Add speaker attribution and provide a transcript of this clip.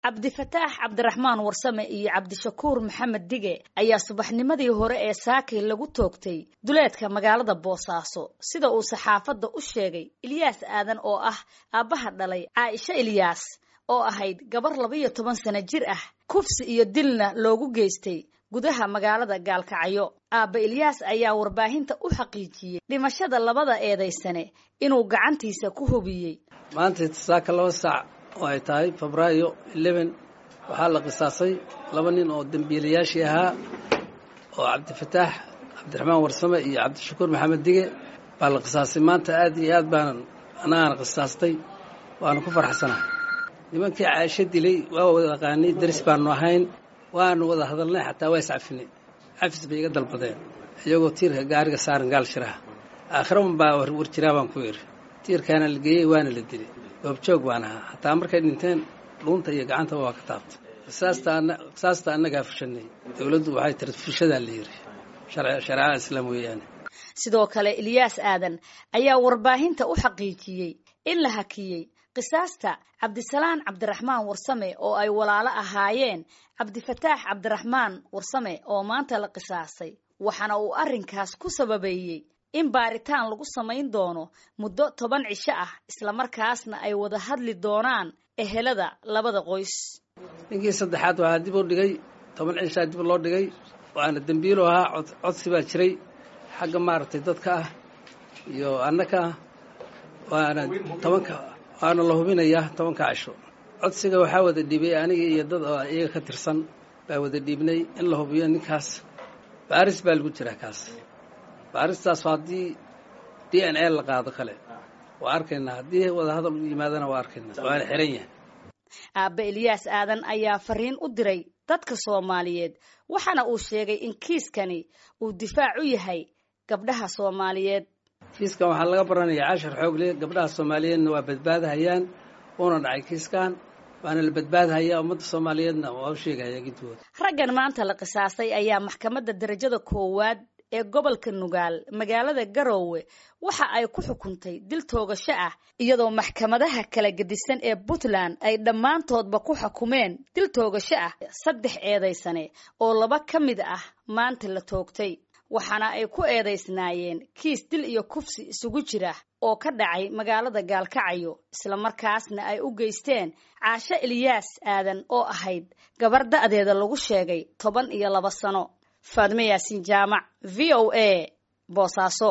Speaker 1: cabdifataax cabdiraxmaan warsame iyo cabdishakuur maxamed dige ayaa subaxnimadii hore ee saakay lagu toogtay duleedka magaalada boosaaso sida uu saxaafadda u sheegay ilyaas aadan oo ah aabbaha dhalay caaisho ilyaas oo ahayd gabar labaiyo toban sano jir ah kufsi iyo dilna loogu geystay gudaha magaalada gaalkacyo aabba ilyaas ayaa warbaahinta u xaqiijiyey dhimashada labada eedaysane inuu gacantiisa ku hubiyey
Speaker 2: maanta saaka laba saac oo ay tahay febraayo eleven waxaa la qisaasay laba nin oo dembiilayaashii ahaa oo cabdifataax cabdiraxmaan warsame iyo cabdishakuur maxamed dige baa la qisaasay maanta aad iyo aad baanan annagaana qisaastay waanu ku farxsanahay nimankii caaisho dilay waa wada aqaanay daris baanu ahayn waanu wada hadalnay xataa waa iscafinay cafis bay iga dalbadeen iyagoo tiirka gaariga saaran gaal shiraha aakhiraun baa war jiraa baan ku yidhi tiirkaana la geeyey waana la dilay goobjoog baan ahaa hataa markay dhinteen dhuunta iyo gacantaba waa ka taabtay qisaasta annagaa fushanay dowladdu waxay tiri fushadaa la yidhi shareecada islaam weeyaane
Speaker 1: sidoo kale ilyaas aadan ayaa warbaahinta u xaqiijiyey in la hakiyey qisaasta cabdisalaan cabdiraxmaan warsame oo ay walaalo ahaayeen cabdifataax cabdiraxmaan warsame oo maanta la qisaasay waxaana uu arrinkaas ku sababeeyey in baaritaan lagu samayn doono muddo toban cisho ah islamarkaasna ay wada hadli doonaan ehelada labada qoys
Speaker 2: ninkii saddexaad waxaa dib u dhigay toban cishaa dib loo dhigay waana dembiilo ahaa codsi baa jiray xagga maaragtay dadka ah iyo annaka ah waana tobanka waana la hubinayaa tobanka cisho codsiga waxaa wada dhiibay aniga iyo dad oo iyaga ka tirsan baa wada dhiibnay in la hubiyo ninkaas baaris baa lagu jiraa kaas baaristaas haddii d n a la qaado kale waa arkaynaa haddii wadahadal u yimaadana waa arkaynaa waana xiran yahay
Speaker 1: aabbe ilyaas aadan ayaa fariin u diray dadka soomaaliyeed waxaana uu sheegay in kiiskani uu difaac u yahay gabdhaha soomaaliyeed
Speaker 2: kiiskan waxaa laga baranaya cashar xoogle gabdhaha soomaaliyeedna waa badbaadahayaan uuna dhacay kiiskan waana la badbaadhayaa ummadda soomaaliyeedna waa u sheegahaya gidooda
Speaker 1: raggan maanta la qisaasay ayaa maxkamadda darajada koowaad ee gobolka nugaal magaalada garoowe waxa ay ku xukuntay dil toogasho ah iyadoo maxkamadaha kala gedisan ee puntland ay dhammaantoodba ku xukumeen dil toogasho ah saddex eedaysane oo laba ka mid ah maanta la toogtay waxaana ay ku eedaysnaayeen kiis dil iyo kufsi isugu jira oo ka dhacay magaalada gaalkacyo islamarkaasna ay u geysteen caasho ilyaas aadan oo ahayd gabar da'deeda lagu sheegay toban iyo laba sano faadme yaasiin jaamac v o a boosaaso